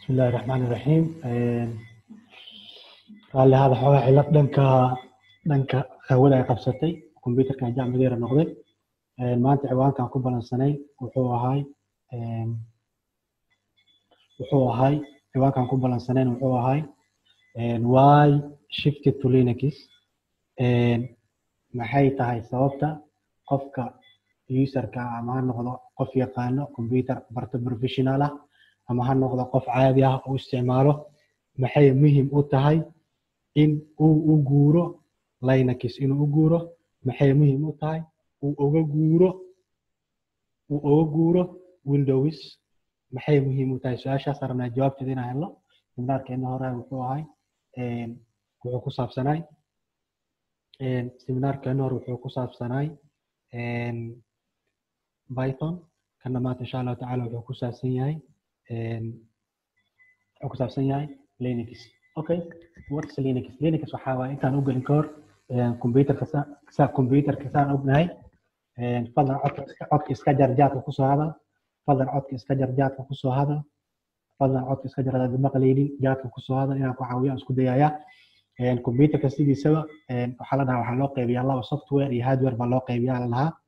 بسم الله الرحمن الرحيم raalli hada xoogaa cilad dhanka dhanka hawada ay qabsatay computerkan jacmigeera noqday maanta ciwaankan ku balansanay wuxuu ahay wuxuu ahay ciwaankan ku balansanayn wuxuu ahay why shifted to linux maxay tahay sababta qofka userka ama ha noqdo qof yaqaano computer barta professional ah ama ha noqdo qof caadi ah oo isticmaalo maxay muhiim u tahay in uu u guuro linux inuu u guuro maxay muhiim u tahay uu uga guuro uu uga guuro windows maxay muhiim u tahay su-aashaas rabnaa jawaabteeda inaan helno seminaarkeena hore wuxuu ahay wuxuu ku saabsanay seminaarkeena hore wuxuu ku saabsanay python kana maanta insha allahu tacala wuxuu ku saabsan yahay wuxuu ku saabsan yahay linux okay what's linux linux waxaa waaye intaan u gelin ka hor computerka sa computerka saan ognahay fadlan codka iska codka iska jarjaadka kusoo hadal fadlan codka iska jarjaadka kusoo hadal fadlan codka iska jarjaad maqlaynin jaadka kusoo hadal inaan ku caawiyo isku dayaaya computerka sidiisaba waxaa la dhahaa waxaa loo qaybiyaa laba software iyo hardware baa loo qaybiyaa la dhahaa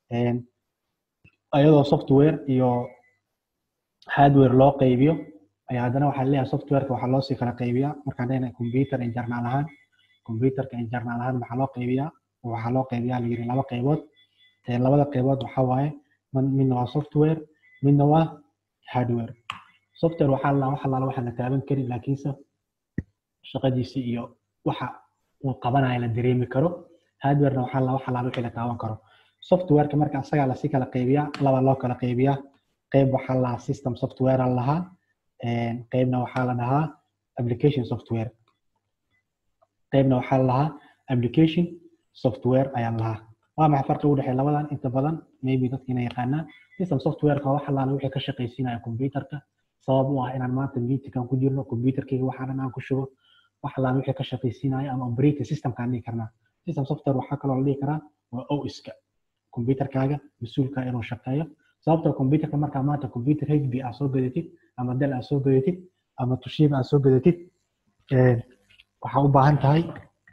iyadoo software iyo hardware loo qaybiyo ayaa haddana waxaa leeyahay softwareka waxaa loosii kala qaybiyaa markaan leenahay computer internal ahaan computerka internal ahaan maxaa loo qaybiyaa waxaa loo qaybiyaa la yiri laba qaybood labada qaybood waxaa waaye midna waa software midna waa hardware software waxaa la waxa laala waxaan la taaban karin laakiinse shaqadiisi iyo waxa uu qabanayo la dareemi karo hardwarena waxaa la waxa laala wixii la taaban karo softwareka marka asagaa lasii kala qaybiyaa laba loo kala qaybiyaa qayb waxaa lahaa system software lahaa qaybna waxaa la dhahaa application software qaybna waxaa la dhahaa application software ayaa lahaa waa maxay farqi u dhexeeya labadan inta badan maybe dadka inay yaqaanaan system softwareka wax allaala wixii ka shaqaysiinaya computerka sabab u ah inaan maanta meetingkan ku jirno computerkayga waxaa dhan aan ku shubo wax allaala wixii ka shaqaysiinaya ama operating systemkaan dhihi karnaa system software waxaa kaloo la dhihi karaa waa OS-ka computerkaaga mas-uulka inuu shaqeeyo sababtoo computerka markaa maanta computer hb aad soo gadatid ama dell aad soo gadatid ama tushiba aad soo gadatid waxaa u baahan tahay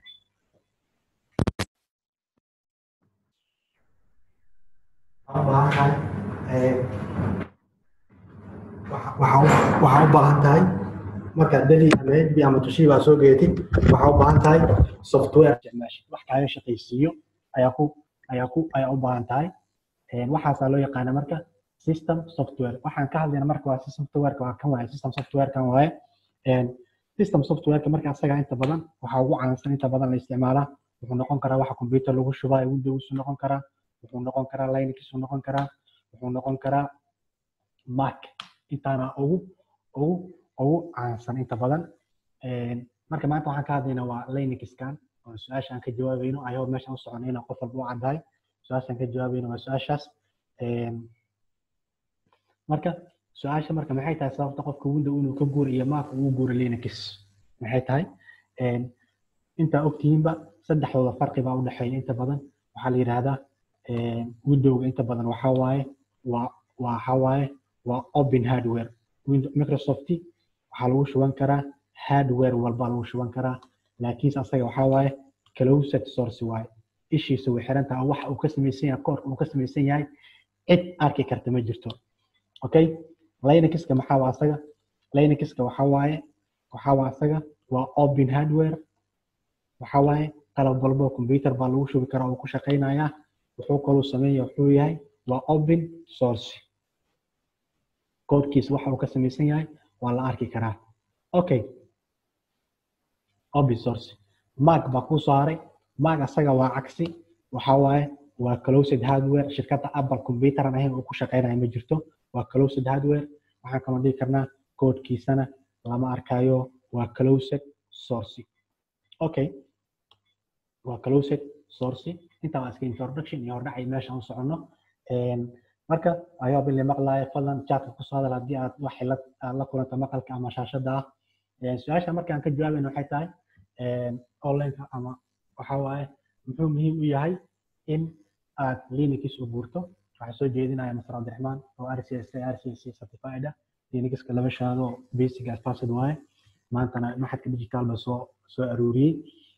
waxaa u baahan tahay markaad deli ama hb ama tushiba aad soo gadatid waxaa u baahan tahay software isticmaashid wax kaaga shaqaysiiyo ayaa ku ayaa ku ayaa u baahan tahay waxaasaa loo yaqaana marka system software waxaan ka hadlayna marka waa system softwareka waa kan waaye system softwarekan waaye system softwareka marka asaga inta badan waxaa ugu caansan inta badan la isticmaalaa wuxuu noqon karaa waxa computer lagu shubaa windows noqon karaa wuxuu noqon karaa linux noqon karaa wuxuu noqon karaa mac intaana ugu ugu ugu caansan inta badan marka maanta waxaan ka hadlaynaa waa linuxkan oo su-aasha aan ka jawaabayno ayoo meeshaan u soconayna qof walba u caddahay su-aashaan ka jawaabayno waa su-aashaas marka su-aasha marka maxay tahay sababta qofka window inuu ka guuro iyo mac uu guuro linux maxay tahay intaa ogtihiinba saddexdooda farqi baa u dhexeeya inta badan waxaa la yidhaahdaa windowga inta badan waxaa waaye waa waxaa waaye waa open hardware microsoft waxaa lagu shuban karaa hardware walba lagu shuban karaa laakiinse asaga waxaa waaye closed source waaye ishiisa way xiran tahay waxa uu ka samaysan yahay koorka uu ka samaysan yahay cid arki karta ma jirto okay linuxka maxaa waa asaga linuxka waxaa waaye waxaa waa asaga waa open hardware waxaa waaye qalab walbo computer baa lagu shubi karaa oo ku shaqaynayaa wuxuu kaluu sameeya wuxuu yahay waa open source koodkiisa waxa uu ka samaysan yahay waa la arki karaa okay open source mac baa kuu soo haray mac asaga waa cagsi waxaa waaye waa closed hardware shirkadda apple computer aan ahayn oo ku shaqaynaya ma jirto waa closed hardware waxaan kaloo dhihi karnaa koodkiisana lama arkayo waa closed source okay waa closed source intaa waa iska introduction iyo hordhacay meesha u soconno marka ayoo bili maqlaayo fadlan chatka kusoo hadal haddii aad wax xilad aad la kulanta maqalka ama shaashada ah su-aasha marka aan ka jawaabayna waxay tahay onlineka ama waxa waaye muxuu muhiim u yahay in aad linux u guurto waxaa soo jeedinaya masar cabdiraxmaan oo rcs rcc certified ah linuxka laba shahaado basic advanced waaye maantana maxadka digital ba soo soo aruuriyey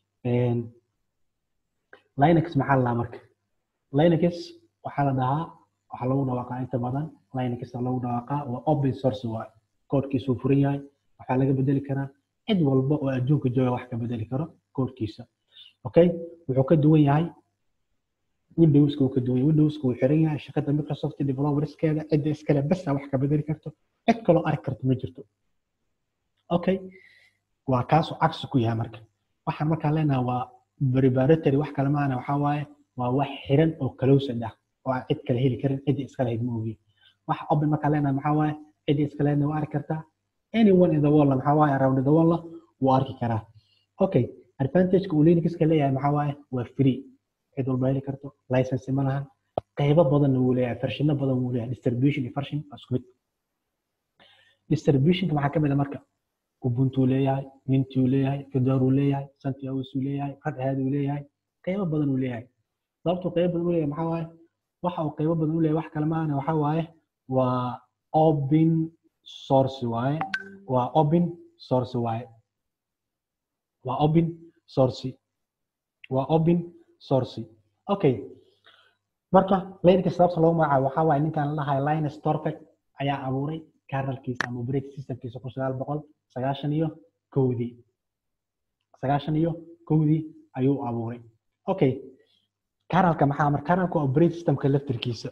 linux maxaa la dhahaa marka linux waxaa la dhahaa waxaa lagu dhawaaqaa inta badan linux lagu dhawaaqaa waa open source waaye koodkiisuu furan yahay waxaa laga bedeli karaa cid walba oo adduunka jooga wax ka bedeli karo koodkiisa okay wuxuu ka duwan yahay windowska uu ka duwan yahay windowska uu xiran yahay shirkadda microsoft developerskeeda cidda iskale basa wax ka bedeli karto cid kaloo arki karto ma jirto okay waa kaasuu cagsi ku yahay marka waxaan markaan leenahay waa preparatory wax kale maana waxaa waaye waa wax xiran oo closed ah oo aan cid kale heli karin cidda iskale hayd ma ogi waxa open markaan leenahay maxaa waaye cidda iskale haydna waa arki kartaa anyone in the world maxaa waaye around the world wuu arki karaa okay advantageka uu linuxka leeyahay maxaa waaye waa free cid walba heli karto license ma lahan qaybo badanna wuu leeyahay farshino badan wuu leeyahay distribution iyo farshin waa isku mid distributionka maxaa ka mid a marka ubuntu leeyahay minti uu leeyahay fedor uu leeyahay santiaos uu leeyahay red hat uu leeyahay qaybo badan uu leeyahay sababtuu qaybo badan u leeyahay maxaa waaye waxa uu qaybo badan u leeyahay wax kale maahane waxaa waaye waa open source waaye waa open source waaye waa open source waa open source okay marka linux sababta loogu magacaabo waxaa waaye ninkan la dhahayo linus torpec ayaa abuuray kernelkiisa ama operating systemkiisa kun sagaal boqol sagaashan iyo kowdii sagaashan iyo kowdii ayuu abuuray okay kernelka maxaa mar kernelka waa operating systemka laftirkiisa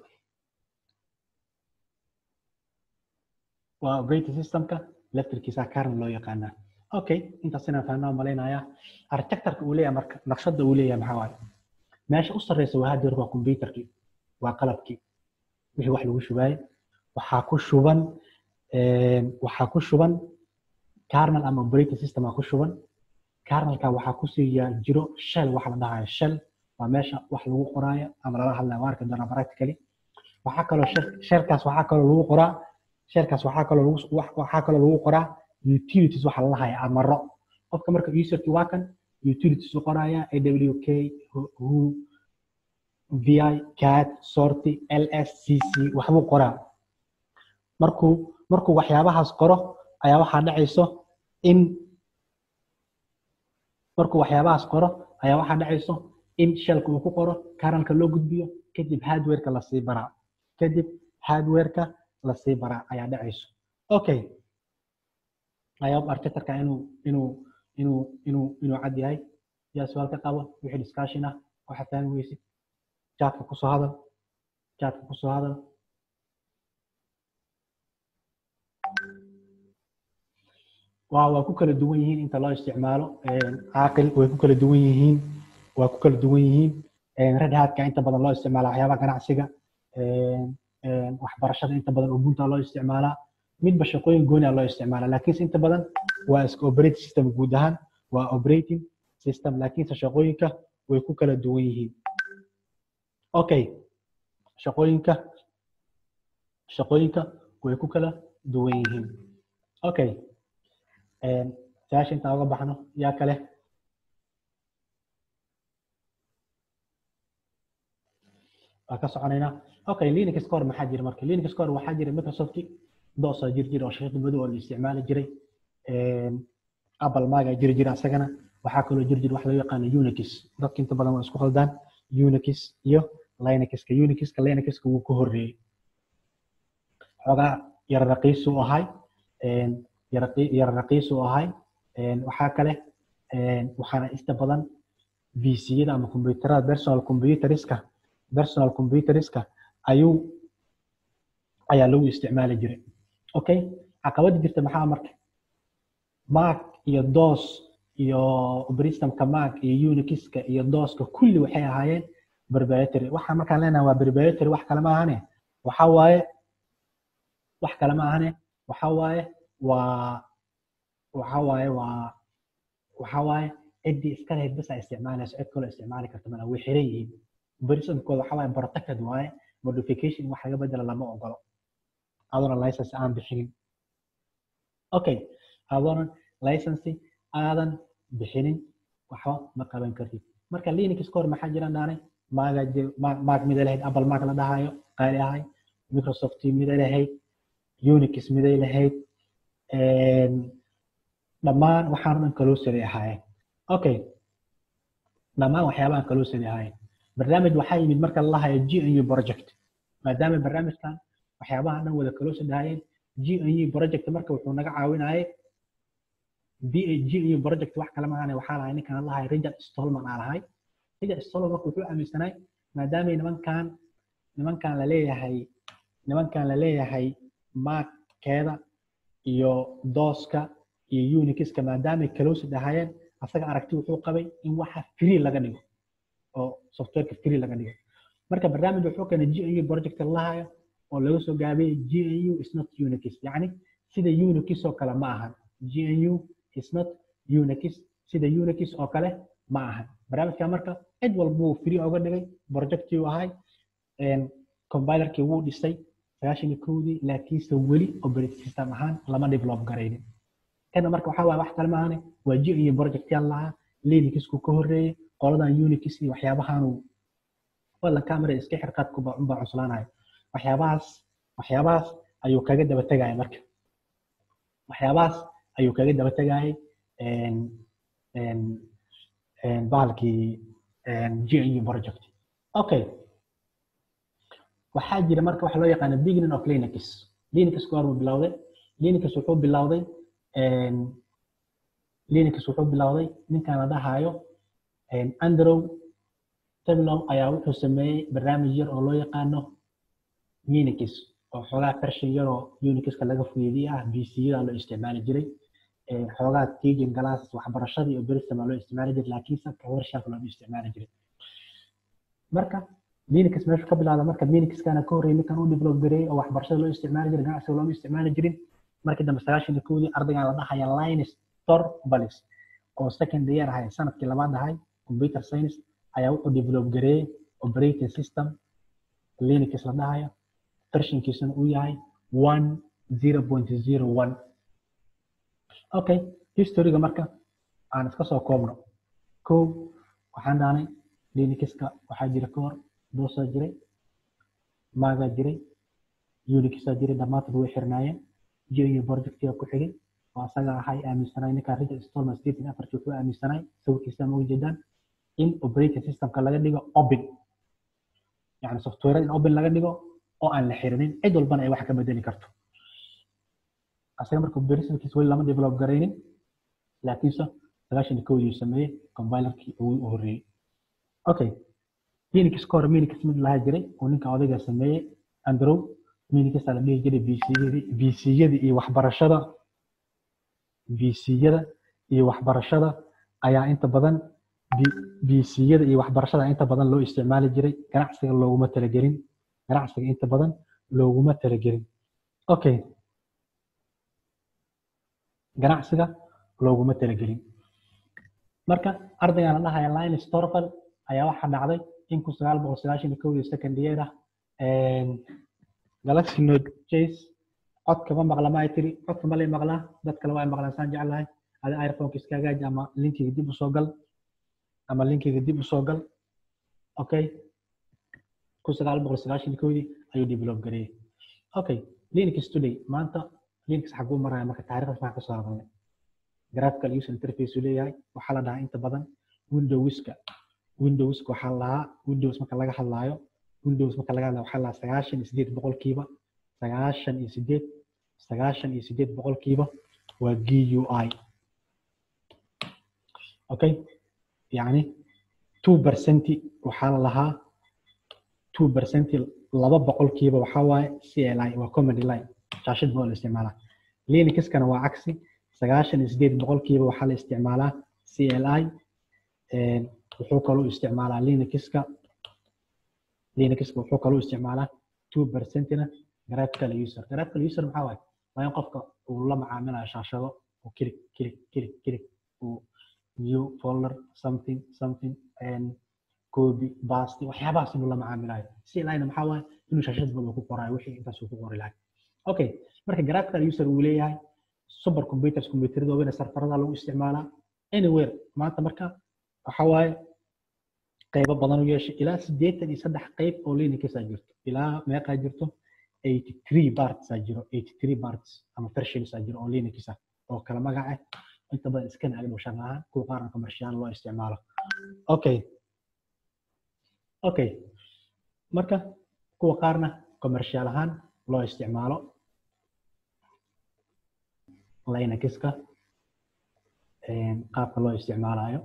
waa operating systemka laftirkiisa kernel loo yaqaanaa okay intaas inaan fahnaa malaynayaa architectureka uu leeyahay marka naqshada uu leeyahay maxaa waaye meesha u sarreysa waa hadeer waa computerkii waa qalabkii wixii wax lagu shubaayey waxaa ku shuban waxaa ku shuban kernel ama operating system aa ku shuban kernelka waxaa kusii jiro shell waxa la dhahayo shell waa meesha wax lagu qoraayo ama lala hadlayo waa arki doonaa practically waxaa kaloo shellkaas waxaa kaloo lagu qoraa shellkaas waxaa kaloo lagu waxaa kaloo lagu qoraa utilities waxa la dhahayo amaro qofka marka userkii waa kan utilities u qoraya awk who vi cat sorty lscc waxbuu qoraa markuu markuu waxyaabahaas qoro ayaa waxaa dhacayso in markuu waxyaabahaas qoro ayaa waxaa dhacayso in shelka uu ku qoro kernelka loo gudbiyo kadib hardwareka lasii baraa kadib hardwareka lasii baraa ayaa dhacayso okay ayaab architecturka inuu inuu inuu inuu inuu cad yahay yaa su-aal ka qabo wixii discussion ah waxa fahmi weysid chatka kusoo hadal chatka kusoo hadal waa waa ku kala duwan yihiin inta loo isticmaalo caaqil way ku kala duwan yihiin waa ku kala duwan yihiin red hatka inta badan loo isticmaala waxyaabaha ganacsiga waxbarashada inta badan ubunta loo isticmaalaa midba shaqooyin gooni a loo isticmaalaa laakiinse inta badan waa iska operating system guud ahaan waa operating system laakiinse shaqooyinka way ku kala duwan yihiin okay shaqooyinka shaqooyinka way ku kala duwan yihiin okay su-aasha intaan uga baxno yaa kale waa ka soconaynaa okay linux core maxaa jira marka linux core waxaa jira microsoft dos jir jira oo shaqada madow oo la isticmaali jiray apple maga jiri jira asagana waxaa kaloo jiri jira wax loo yaqaano unix dadka inta badan waa isku khaldaan unix iyo linuxka unixka linuxka wuu ka horreeyey xoogaa yara raqiisu ahay yara raqiisu ahay waxaa kale waxaana inta badan vciyada ama computerada personal computeriska personal computeriska ayuu ayaa lagu isticmaali jiray okay caqabada jirta maxaa marka mac iyo dos iyo operating mac iyo unixka iyo doska kulli waxay ahaayeen preparatory waxaan markaan leenahay waa preparatory wax kale ma ahane waxa waaye wax kale ma ahane waxa waaye waa waxa waaye waa waxa waaye ciddii iska lahayd bas ay isticmaalayso cid kaloo isticmaali karta mana way xiran yihiin operationkooda waxa waaye protected waaye modification wax laga bedela lama ogolo adoona license aan bixinin okay adoona license aadan bixinin waxba ma qaban kartid marka linux core maxaa jiran dhaanay maaga maag mida lahayd apple maag la dhahayo qaali ahay microsoft mida lahayd unix miday lahayd dhammaan waxaan dhan kalosary ahaayeen okay dhammaan waxyaabahan kalosary ahaayeen barnaamij waxaa yimid marka la lahayo g n u project maadaama barnaamijkan waxyaabahan dhan wada kalosary ahaayeen g n u project marka wuxuu naga caawinayay g n u project wax kale maahane waxaa lahay ninkan lahay richard stolman aa lahay richard stolman marka wuxuu aaminsanay maadaamay nimankan nimankan la leeyahay nimankan la leeyahay maagkeeda iyo dooska iyo unixka maadaamay kalosad ahaayeen asaga aragti wuxuu qabay in waxa free laga dhigo oo softwareka free laga dhigo marka barnaamij wuxuu keenay g n u project lahayo oo laga soo gaabiyey g n u is not unix yacni sida unix oo kale ma ahan g n u is not unix sida unix oo kale ma ahan barnaamijka marka cid walbuu free oga dhigay projectii ahay compilerkii wuu dhisay sagaashan iyo kowdii laakiinse weli operating system ahaan lama develop garaynin kana marka waxaa waaya wax kale maahane waa g iyo project yaan lahaa linuxku ka horreeyey qoladan unix iyo waxyaabahaanu wallan camera iska xirqaadkuba unbaa cuslaanayo waxyaabahaas waxyaabahaas ayuu kaga daba tegaya marka waxyaabahaas ayuu kaga daba tegayay bahalkii g u project okay waxaa jira marka waxa loo yaqaana beginning of linux linux goormuu bilowday linux wuxuu bilowday linux wuxuu bilowday ninkan la dhahayo andrew tablow ayaa wuxuu sameeyey barnaamij yar oo loo yaqaano unix oo xoogaa version yaroo unixka laga fuyeediye ah bc-yada loo isticmaali jiray xoogaa teaching class waxbarashadii oo berisama loo isticmaali jiray laakiinse commercialka looma isticmaali jiray marka linux meeshu ka bilaada marka linuxkana ka horreeyay ninkan u develop gareeyey oo waxbarashada loo isticmaali jiray ganacsiga looma isticmaali jirin markii dambe sagaashan iyo kowdii ardaygan la dhahaya linus torvalds oo second year ahay sanadkii labaad ahay computer science ayaa wuxuu develop gareeyey operating system linux la dhahayo vershinkiisuna uu yahay one zero point zero one okay historyga marka aan iska soo koobno kow waxaan dhahnay linuxka waxaa jira ka hor doosaa jiray maagaa jiray unixaa jiray dhammaantood way xirnaayeen jiyo projectiga ku xigay oo asaga ahay aaminsanay ninka richard stolman stephen afarki wuxuu aaminsanay sawirkiisa ma ujeedaan in operating systemka laga dhigo open yani software in open laga dhigo oo aan la xirinin cid walbana ay wax ka bedeli karto asaga marka operationkiisa weli lama develop garaynin laakiinse sagaashan iyo kowdii sameeyey compilerkii ugu horreeyey okay linux ka hore minix mid lahaa jiray oo ninka odayga sameeyey andrew minixaa la dhihi jiray bcyadii bcyadii iyo waxbarashada bcyada iyo waxbarashada ayaa inta badan bcyada iyo waxbarashada inta badan loo isticmaali jiray ganacsiga looguma talagelin ganacsiga inta badan looguma talagelin okay ganacsiga looguma talagelin marka ardaygan la dhahaya linus torval ayaa waxaa dhacday in kun sagaal boqol sagaashan iyo kowdii second year ah galaxy note chase codka ma maqla ma ay tiri codka ma lay maqlaa dad kale waa ay maqlaan saan jeclahay adi iphoneka iska hagaaji ama linkiga dib usoo gal ama linkiga dib usoo gal okay kun sagaal boqol sagaashan iyo kowdii ayuu develop gareeyey okay linux today maanta linux xaguu maraya marka taariikhdas maxaan kasoo hadalnay graphical user interface uu leeyahay waxaa la dhahaa inta badan windowska windowska waxaa la dhahaa windows marka laga hadlaayo windows marka laga hadlaayo waxaa la dhahaa sagaashan iyo sideed boqolkiiba sagaashan iyo sideed sagaashan iyo sideed boqolkiiba waa GUI okay yacni two percenti waxaa la lahaa two percenti laba boqolkiiba waxaa waaye CLI waa command line shaashad baa la isticmaalaa linuxkana waa cagsi sagaashan iyo sideed boqolkiiba waxaa la isticmaalaa CLI wuxuu kaloo isticmaalaa linuxka linuxka wuxuu kaloo isticmaalaa two percentina graphical user graphical user maxaa waaye waa in qofka uu la macaamilayo shaashado uu kilik kilik kilik kilik uu new folder something something and copy basti waxyaabahaas inuu la macaamilayo CLI-na maxaa waaye inuu shaashad bada ku qoraayo wixii intaas uu ku qori lahay okay marka graphical user uu leeyahay super computers computerada waaweyn sarfarada lagu isticmaalaa anywhere maanta marka waxa waaye qaybo badan u yeeshay ilaa siddeetan iyo saddex qayb oo linuxaa jirto ilaa meeqaa jirto 83 parts aa jiro 83 parts ama versions aa jiro oo linux ah oo kala magac ah inta badan iskana agdhow shaqo ahaan kuwa qaarna commercial loo isticmaalo okay okay marka kuwa qaarna commercial ahaan loo isticmaalo linuxka qaabka loo isticmaalayo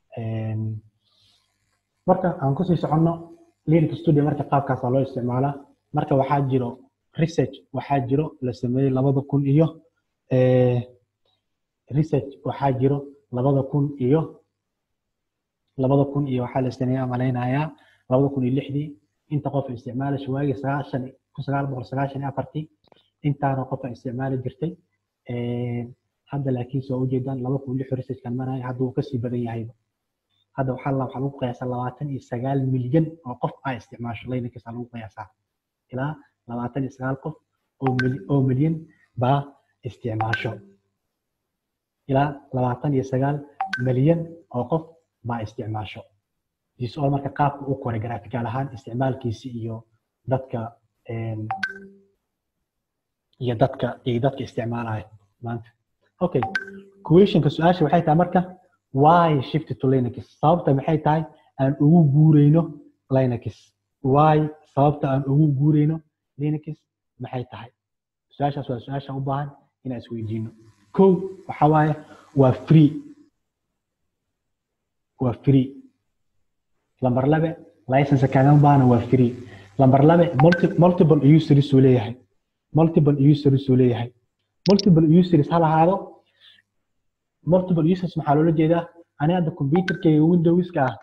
marka aan kusii soconno linux studio marka qaabkaasaa loo isticmaalaa marka waxaa jiro research waxaa jiro la sameeyey labada kun iyo research waxaa jiro labada kun iyo labada kun iyo waxaa la sameeyaa malaynayaa labada kun iyo lixdii inta qof isticmaalaysa waagii sagaashan kun sagaal boqol sagaashan iyo afartii intaana qofa isticmaali jirtay hadda laakiin soo ujeedaan laba kun lix researchkan maraya hadda wuu kasii badan yahayba hadda waxaa la waxaa lagu qiyaasaa labaatan iyo sagaal milyan oo qof aa isticmaasho linux aa lagu qiyaasaa ilaa labaatan iyo sagaal qof oo milyan baa isticmaasho ilaa labaatan iyo sagaal milyan oo qof baa isticmaasho disol marka qaabka u koray graphical ahaan isticmaalkiisi iyo dadka iyo dadka iyo dadka isticmaalaya maanta okay questionka su-aasha waxay tahay marka why shift to linux sababta maxay tahay aan ugu guureyno linux why sababta aan ugu guureyno linux maxay tahay su-aashaas waa su-aasha u baahan inaan isweydiino kow waxa waaye waa free waa free lambar labe license kaaga baana waa free lambar labe multiple users uu leeyahay multiple users uu leeyahay multiple users ha lahaado multiple users maxaa loola jeedaa ani hadda computerkayga windowska ah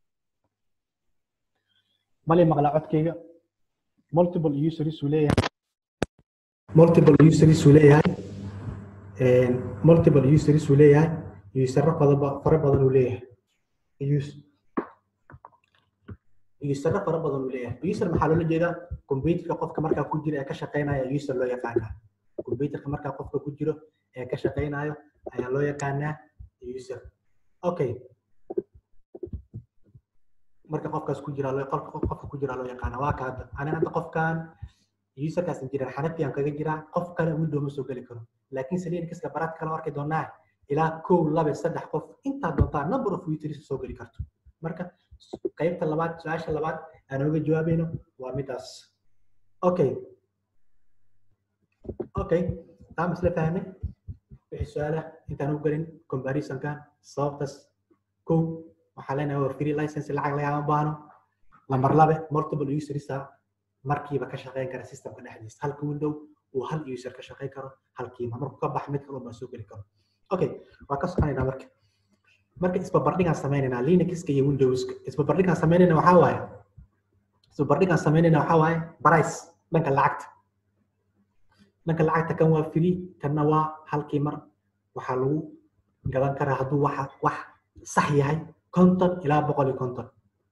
mali maqla codkayga multiple users uu leeyahay multiple users uu leeyahay multiple users uu leeyahay usero fara badan uu leeyahay usero fara badan uu leeyahay user maxaa loola jeedaa computerka qofka markaa ku jira ee ka shaqeynaya user loo yaqaana computerka markaa qofka ku jiro ee ka shaqeynayo ayaa loo yaqaanaa user okay marka qofkaas ku jira qofka ku jira loo yaqaana waa ka hadda ani hadda qofkan userkaas injineer xanafi aan kaga jiraa qof kale window ma soo geli karo laakiin saliinkiska baraad kale arki doonaa ilaa kow laba saddex qof intaa doontaa number of users soo geli karto marka qaybta labaad su-aasha labaad aan oga jawaabayno waa midaas okay okay taa masla fahmay wixii su-aala intaan u gelin comparisonkan sababtaas kow waxaa leenahay waa free license lacag lagama baahno lambar labe multiple usersa markiiba ka shaqeyn kara systemka dhexdiisa halka window uu hal user ka shaqeyn karo halkiiba markuu ka bax mid kaloo baa soo geli karo okay waa ka soconaynaa marka marka isbabardhigaan sameynaynaa linuxka iyo windowska isbabardhigaan sameynayna waxaa waaye isbabardhigaan sameynayna waxaa waaye price dhanka lacagta dhanka lacagta kan waa free kanna waa halkii mar waxaa lagu gadan karaa hadduu waxa wax sax yahay konton ilaa boqol iyo konton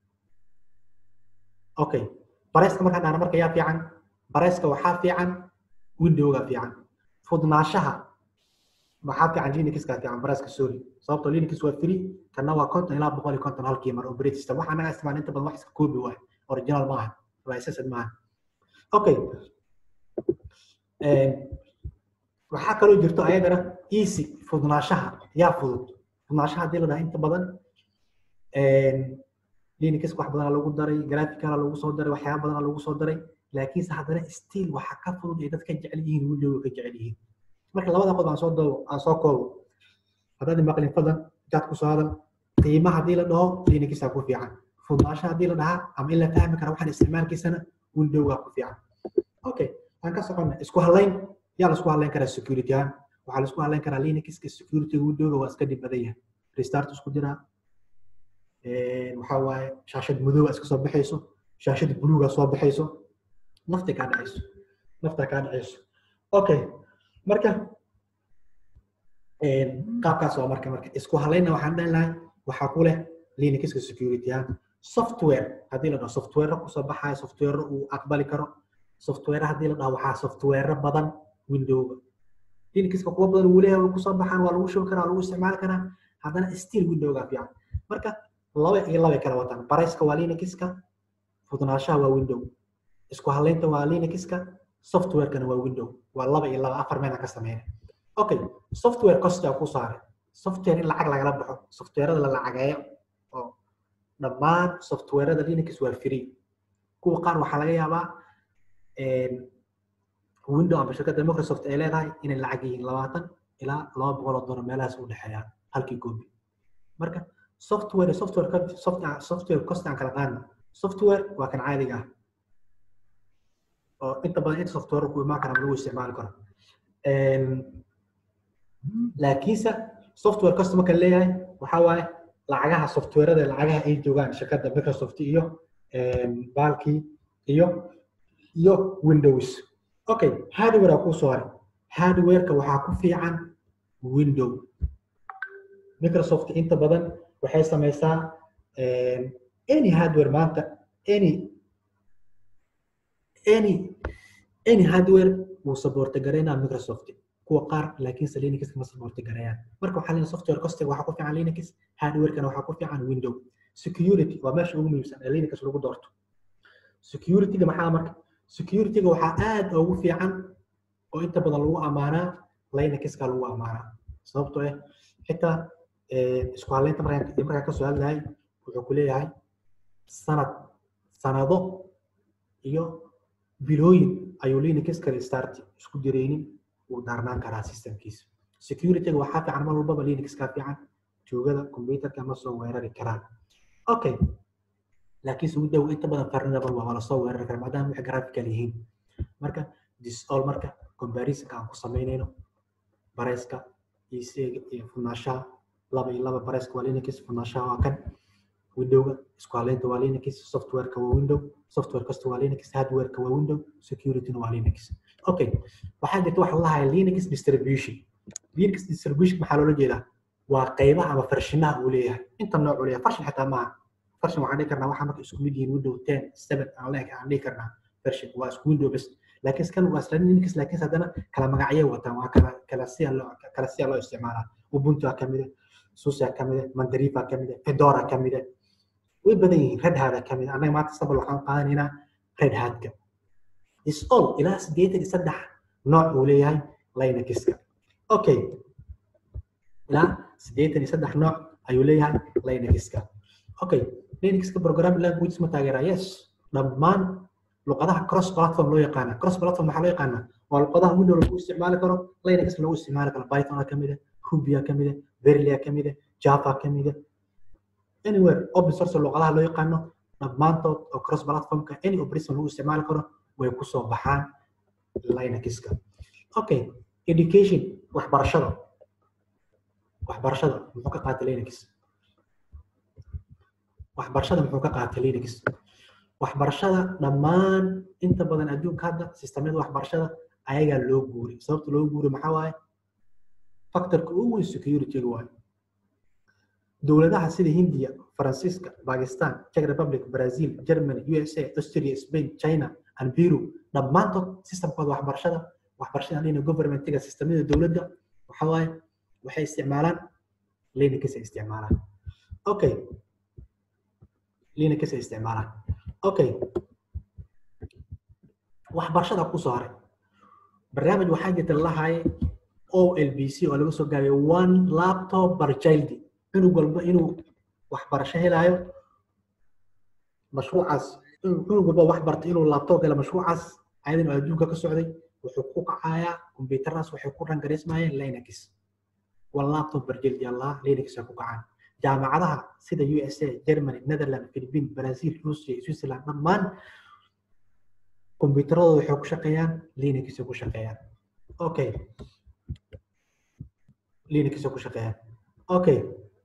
okay bareyska markaan dhahna marka yaa fiican bareyska waxaa fiican windowga fiican fudnaanshaha waxaa fiican linuxka fiican bareyska sorry sababtoo linux waa free kanna waa konton ilaa boqol iyo konton halkii mar operating system waxaa naga isticmaal inta badan wax iska koobi waay original maaha licensed maaha okay waxaa kaloo jirto ayadana easy fudnaanshaha yaa fudud fudnaanshaha hadii la dhaha inta badan linux wax badanaa lagu daray graphicala lagu soo daray waxyaaba badanaa lagu soo daray laakiinse haddana still waxa ka fudud ay dad ka jecel yihiin windowga ka jecel yihiin marka labada qodob aan soo doobo aan soo koobo haddaad maqlin fadlan intaad ku soo hadal qiimaha haddii la dhaho linuxaa ku fiican fudnaansha haddii la dhahaa ama in la fahmi kara waxaan isticmaalkiisana windowga ku fiican okay aan ka soconna isku halayn yaa laisku halayn karaa security ahaan waxaa laisku halayn karaa linuxka security windowga waa iska dhib badan yahay restart isku jiraa waxaa waaye shaashad madooba iska soo baxayso shaashad buluuga soo baxayso nafta kaa dhacayso nafta kaa dhacayso okay marka qaabkaas waa marka marka isku halayna waxaan dhahi lahay waxaa ku leh linuxka security ahaan software haddii la dhaho software kusoo baxayo software uu aqbali karo software haddii la dhaho waxaa software badan windowga linuxka kuwa badan uu leeyahay kusoo baxaan waa lagu shubi karaa waa lagu isticmaali karaa haddana still windowga fiican marka laba iyo laba kala wataan barayska waa linuxka fudnaanshaha waa window isku halaynta waa linuxka softwarekana waa window waa laba iyo laba afar meelaan ka sameynay okay software costaa ku saaray software in lacag lagala baxo softwareada la lacageeyo oo dhammaan softwareada linux waa free kuwa qaar waxaa laga yaabaa window ama shirkadda microsoft ay leedahay inay lacag yihiin labaatan ilaa laba boqol oo dolar meelahaas u dhexeeyaan halkii koobi marka software software software cost aan kala qaadno software waa kan caadiga ah oo inta badan inta software ku imaan kara lagu isticmaali karo laakiinse software cost marka leeyahay waxaa waaye lacagaha softwareada lacagaha ay joogaan shirkadda microsoft iyo baalkii iyo iyo windows okay hardware aa kuu soo haray hardwareka waxaa ku fiican window microsoft inta badan waxay samaysaa any hardware maanta any any any hardware wuu saboorta garaynaa microsoft kuwa qaar laakiinse linux ma saboorta garayaan marka waxaa leeyahay software costiga waxaa ku fiican linux hardwarekana waxaa ku fiican window security waa meesha ugu muhiimsan ee linux lagu doorto securityga maxaa marka securityga waxaa aad ugu fiican oo inta badan lagu amaanaa linuxka lagu amaanaa sababtoo ah xitaa isku haleynta markaan markaan kasoo hadlahay wuxuu ku leeyahay sanad sanado iyo bilooyin ayuu linux kale start isku jiraynin uu daarnaan karaa systemkiisa securityga waxaa fiican mar walbaba linux ka fiican joogada computerka ma soo weerari karaan okay laakiinse window inta badan farnable waa lasoo weerari karaa maadaama waxay graphical yihiin marka disol marka comparisonka aan ku samaynayno bareeska iyo iyo funaashaha laba iyo laba bareeska waa linux funaashaha waa kan windowga isku haleynta waa linux softwareka waa window software kasta waa linux hardwareka waa window securityna waa linux okay waxaa jirta waxa lahaaya linux distribution linux distribution maxaa loola jeedaa waa qaybaha ama farshinaha uu leeyahay inta nooc uu leeyahay farshin xitaa maaha farshin waxaan dhihi karnaa waxaa marka isku mid yihiin window ten seven aan leeg aan dhihi karnaa farshin waa isku window bes laakiin skan waa isla linux laakiin haddana kala magacyo wataan waa kala kala siya loo kala siya loo isticmaalaa ubuntu ka mid ah susa ka mid ah mandarifa ka mid ah fedora ka mid ah way badan yihiin red hat ka mid ah annaga maanta sabal waxaan qaadanaynaa red hatka is all ilaa sideetan iyo saddex nooc uu leeyahay linuxka okay ilaa sideetan iyo saddex nooc ayuu leeyahay linuxka okay linuxka programming language ma taageeraa yes dhammaan luqadaha cross platform loo yaqaana cross platform waxaa loo yaqaana waa luqadaha window lagu isticmaali karo linux lagu isticmaali karo python ka mid ah rubia ka mid ah verlia ka mid ah java ka mid ah anywhere open source luqadaha loo yaqaano dhammaantood oo cross platformka any operation lagu isticmaali karo way kusoo baxaan linuxka okay education waxbarashada waxbarashada muxuu ka qaatay linux waxbarashada muxuu ka qaatay linux waxbarashada dhammaan inta badan adduunka hadda sistemyada waxbarashada ayagaa loo guuray sababta loo guuray maxaa waaye factorka ugu weyn securityga waaye dowladaha sida hindiya faransiiska bakistan czech republic brazil germany usa austria spain china and peru dhammaantood systemkooda waxbarashada waxbarashada lina governmentiga sistemyada dowladda waxa waaye waxay isticmaalaan linux ay isticmaalaan okay linux ay isticmaalaan okay waxbarashada kusoo haray barnaamij waxaa jirta lahaye olbc oo laga soo gaabay one laptop per child cunug walba inuu waxbarasho helaayo mashruucaas cunug walba wax barta inuu laptop helo mashruucaas ayadan oo adduunka ka socday wuxuu ku kacayaa kombiyuutaradaas waxay ku rangareysmayeen linux one laptop per child allah linux ay ku kacaan jaamacadaha sida usa germany netherland philippine brazil russia switzerland dhammaan kombiyuutaradooda waxay ku shaqeeyaan linux ay ku shaqeeyaan okay linux ay ku shaqeeyaan okay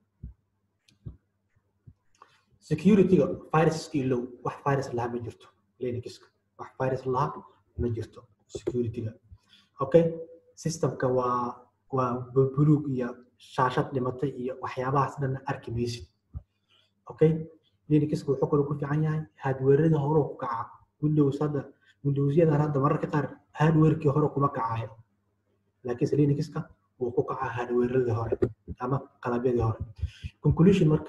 securityga viruska ilow wax virus laha ma jirto linuxka wax virus laha ma jirto securityga okay systemka waa waa buluug iyo shaashad dhimatay iyo waxyaabahaas dhan arki maysid okay linuxka wuxuu kaloo ku fiican yahay hardwareda hore ku kaca windows hadda windowsyadan hadda mararka qaar hardwarekii hore kuma kacayo laakiinse linuxka wuu ku kacaa hardwaredii hore ama qalabyadii hore conclusion marka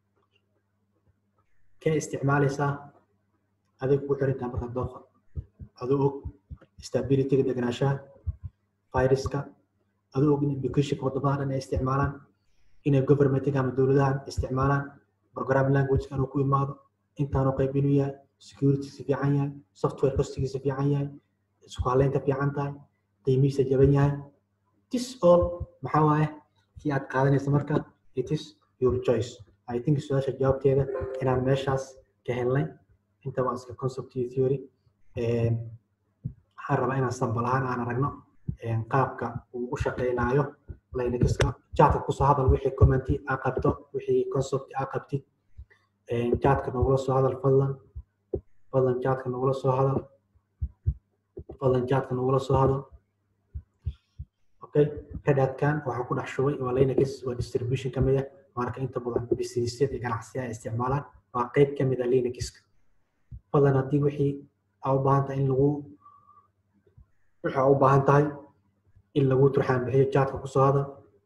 kee isticmaalaysaa adig ku xirintaa marka dooqa adoo og stabilityga deganaanshaha viruska adoo og in educationka wadamada dhan ay isticmaalaan inay governmentiga ama dowladahan isticmaalaan programming languageka inuu ku imaado intaanu qayb inuu yahay security si fiican yahay software costigiisa fiican yahay isku haleynta fiican tahay qiimihiisa jaban yahay this all maxaa waaye kii aad qaadanaysa marka it is your choice i think su-aasha jawaabteeda inaan meeshaas ka helnay inta waa iska concept iyo theory waxaan rabaa inaan sambal ahaan aan aragno qaabka uu u shaqeynaayo linuxka chatka kusoo hadal wixii commenti aa qabto wixii concept aa qabtid chatka nogula soo hadal fadlan fadlan chatka nogula soo hadal fadlan chatka nogula soo hadal okay redhatkan waxaa ku dhex shubay waa linux waa distribution ka mid ah marka inta badan businessyada iyo ganacsiya ay isticmaalaan waa qeyb ka mid ah linuxka fadlan haddii wixii aa u baahan tahay in lagu wixii aa u baahan tahay in lagu turxaan bixiyo chatka kusoo hadal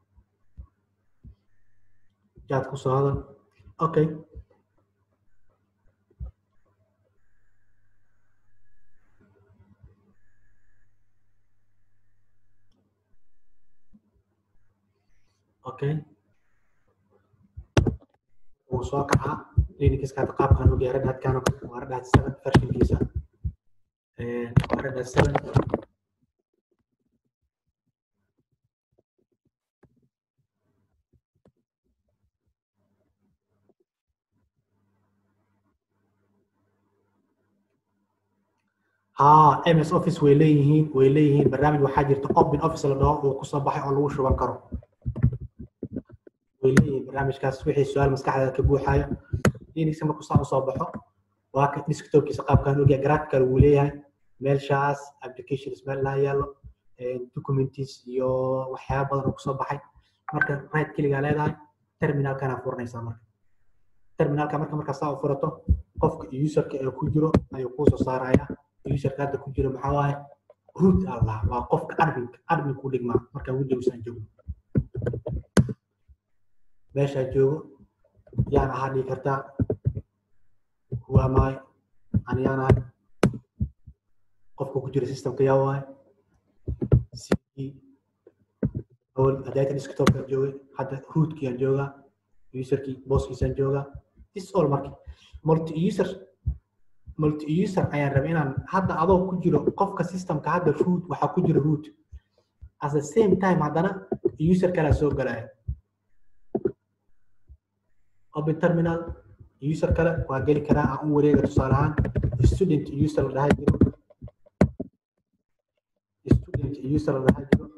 chat kusoo hadal okay okay wuu soo kacaa linuxka hadda qaabkan ugu yaran hadkaan waa redhat seven versionkiisa waa redhat seven ها ام اس اوفيس way leeyihiin way leeyihiin barnaamij waxaa jirta open office la dhaho oo kusoo baxay oo lagu shuban karo way leeyihiin barnaamijkaas wixii su-aal maskaxdaada ka buuxayo linuxka markuu saa usoo baxo waa ka desktopkiisa qaabkan ogya graphical wuu leeyahay meelshaas applications meel laa yaalo documents iyo waxyaaba badan oo kusoo baxay marka right keligaa leedahay terminalkana furanaysaa marka terminalka marka markaa saa u furato qofka userka ee ku jiro ayuu kuusoo saaraya userka hadda ku jiro maxaa waaye root allah waa qofka adminka adminku dhigmaa markaan windowsaan joogno meeshaa joogo yaan ahaa dhigi kartaa waa maay ani yaan ahay qofka ku jira systemka yaa waaye cd awal adayta desktopkaan joogay hadda rootkiyaan joogaa userkii booskiisaan joogaa this all marki multi user multi user ayaan rabay inaan hadda adoo ku jiro qofka systemka hadda root waxaa ku jira root at the same time haddana user kalaa soo galaya open terminal user kale waa geli karaa aan u wareega tusaale ahaan student user la dhahay jiro student user la dhahay jiro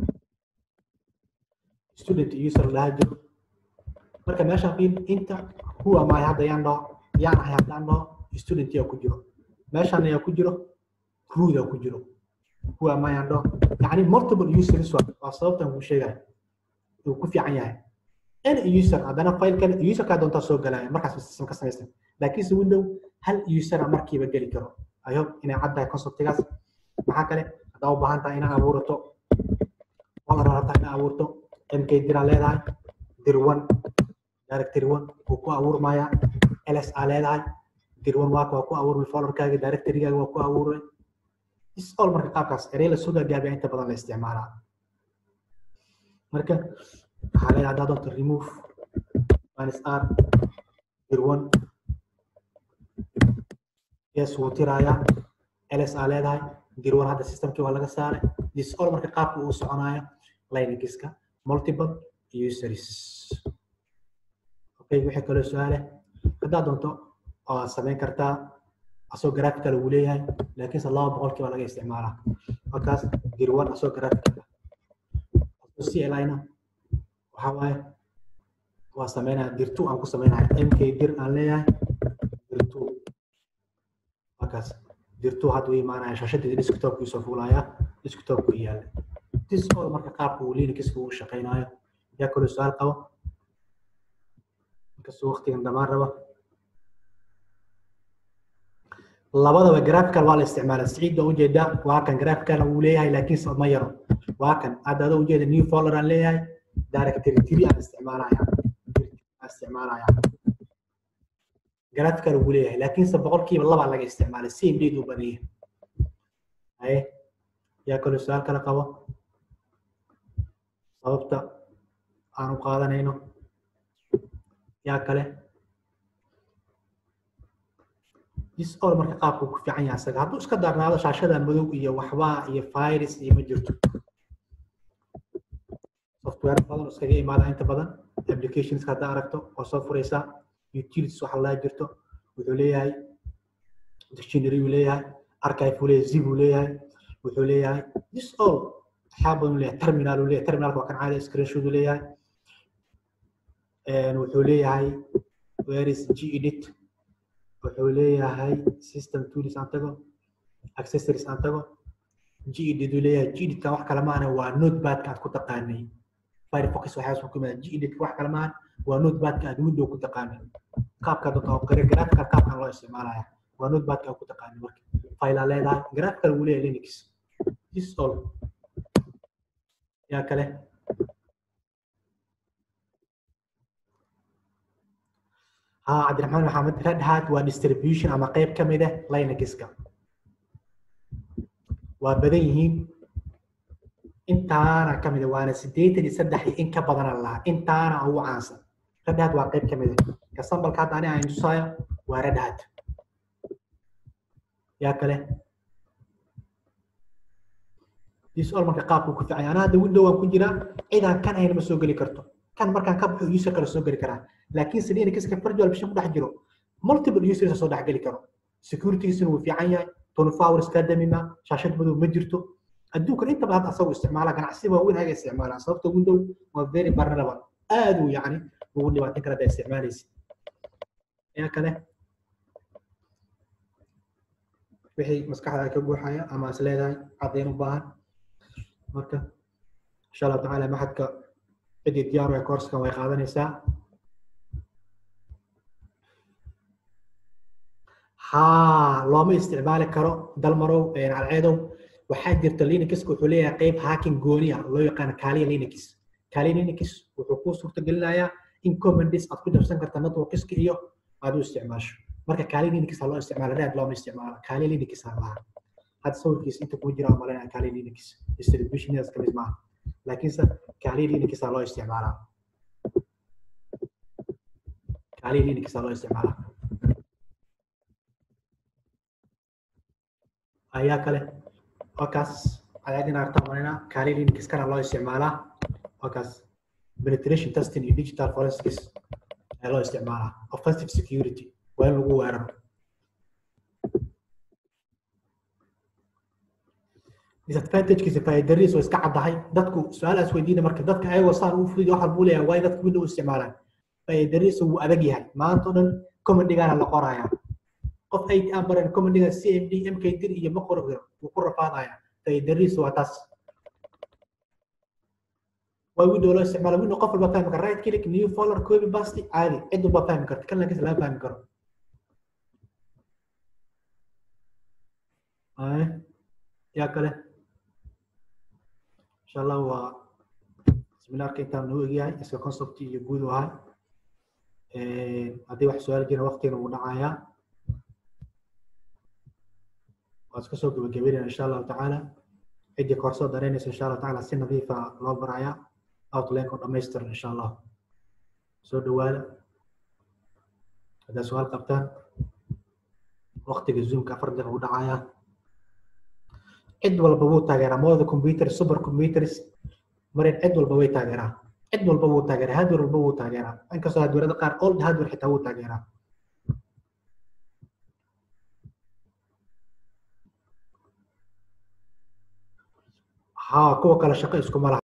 student user la dhahay jiro marka meeshaan fiil inta who am I hadda yaan dhaho yaan ahay haddaan dhaho student yaa ku jiro meeshaan ayaa ku jiro root yaa ku jiro who am I yaan dhaho yacni multiple users waa sababtan kuu sheegaya uu ku fiican yahay any user haddana file kale userkaa doontaa soo galaya markaas system ka samaysan laakiinse window hal usera markiiba geli karo i hope inay cad tahay conceptigaas maxaa kale haddaa u baahan tahay inaad abuurato waad rabtaa inaad abuurto mk diraa leedahay dir one directory one wuu ku abuurmaya ls aa leedahay dir one waaka waa ku abuurmay folderkaaga directorygaaga waa ku abuuray is all marka qaabkaas erey la soo gaagaabiya inta badan la isticmaalaa marka waxaa leedahay haddaa doonto remove minus r dir one yes wuu tirayaa ls aa leedahay dir one hadda systemkii waa laga saaray this all marka qaabka uu soconayo linuxka multiple users okay wixii kaloo su-aale haddaa doonto waa samayn kartaa asoo graphical uu leeyahay laakiinse laba boqolkii baa laga isticmaalaa markaas dir one asoo graphical clina waxaa waaye waa sameynaya dir two aan ku sameynaya mk dir aan leeyahay dir two markaas dir two hadda u imaanaya shaashadii desktopkii soo fuulaya desktopku yaalla this all marka qaabka uu linuxka uu shaqeynayo yaa kaloo su-aal qabo inkastoo waqtigan dhamaan raba labadaba graphical waa la isticmaala siciid baa ujeedaa waa kan graphical uu leeyahay laakiinse ma yaro waa kan hadda adoo ujeeda new folder aan leeyahay directory three aan isticmaalaya aan isticmaalaya graphical uu leeyahay laakiinse boqolkiiba labaa laga isticmaalay same date uu badan yahay haye yaa kaloo su-aal kale qabo sababta aan u qaadanayno yaa kale disol marka qaabku ku fiican yahay asaga hadduu iska darnaado shaashada madow iyo waxbaa iyo virus iyo ma jirto software badan oo iskaga imaada inta badan applications haddaa aragto waa soo furaysaa utilities waxa laa jirto wuxuu leeyahay dictionary uu leeyahay archive uu leeyahay zip uu leeyahay wuxuu leeyahay this all waxyaa badan uu leeyahay terminal uu leeyahay terminalka waa kan caadi screenshot uu leeyahay wuxuu leeyahay where is gedit wuxuu leeyahay system tools aan tago accessories aan tago gedit uu leeyahay geditkan wax kale maana waa notepadka aad ku taqaanay firefox waxaas ku yimaada gedit wax kale maahan waa notepadka aad window ku taqaanay qaabka dadka oo qare graphical qaabkan loo isticmaalaya waa notepadka aad ku taqaanay marka file aa leedahay graphical wuu leeyahay linux this all yaa kale ها عبد الرحمن محمد ريد هات waa distribution ama qayb ka mid ah linuxka waa badan yihiin intaana ka mid ah waana sideetan iyo saddex iyo in ka badan lahaa intaana ugu caansan red hat waa qayb ka mid ah kasambalka hadda ani aan tusaayo waa red hat yaa kale disol marka qaabku ku fiican ana hadda window aan ku jiraa cidaan kan hayna ma soo geli karto kan markaan ka baxo user kale soo geli karaa laakiin sidii inay virtual machine ku dhex jiro multiple users soo dhex geli karo securitygiisuna wuu fiican yahay twenty four hours kaa damima shaashad madow ma jirto adduunkan inta badan asagoo isticmaala ganacsi waaweyn haga isticmaala sababta window waa very vulnerable aad uu yacni ugu dhibaatin kara haddaa isticmaalaysid ayaa kale wixii maskaxda ka guuxaya ama is leedahay caddayn u baahan marka insha allahu tacaala maxadka ciddii diyaar ee koorskan way qaadanaysaa ها looma isticmaali karo dalmarow alceedow waxaa jirta linuxka wuxuu leeyahay qayb hacking gooni ah loo yaqaano kaaliya linux kaaliya linux wuxuu kuu suurtagelinayaa in commandis aad ku jabsan karta networkiska iyo aad u isticmaasho marka kaaliya linux ha loo isticmaalo read looma isticmaalo kaaliya linux ha lahaa hadda sawirkiisa inta kuu jira malanaya kaaliya linux distributionadas kamid maaha laakiinse kaaliya linux ha loo isticmaalaa kaaliya linux ha loo isticmaalaa ayaa kale wakaas ayaadin artaa marina kaali linux kana loo isticmaalaa wakaas penetration testing iyo digital forensics ayaa loo isticmaalaa offensive security waa in lagu weeraro disadvantagekiisa faa'iidariis oo iska caddahay dadku su-aalaas weydiina marka dadka ayagoo saan u fudi waxa buu leeyahay waay dadku window isticmaalaan faa'iidariis wuu adag yahay maanta o dhan commandigaana la qorayaa qof ay aan baran commandiga cmd mk dir iyo ma qoro wuu ku rafaadaya faa'iidariis waa taas waa window loo isticmaala window qof walba fahmi kara right click new folder copy paste caadi cid walba fahmi karta kan lankis lama fahmi karo yaa kale insha allah waa seminaarka intaan noo egyahay iska concept iyo guud u ahay haddii wax su-aal jira waqtigan wuu dhacayaa waad iska soo gabagabeynaya insha allahu tacaala ciddii koorsoo daraynaysa insha allahu tacaala si nadiifa loo barayaa outlineka oo dhamaystiran insha allah soo dhawaada haddaa su-aal qabtaan waqtiga zoomka afar daqiiqa u dhacayaa cid walba wuu taageeraa mooda computer super computers marin cid walba way taageeraa cid walba wuu taageeraa hardware walba wuu taageeraa inkastoo hardwarada qaar old hardware xitaa wuu taageeraa ها كوكا شقه اسكو ملها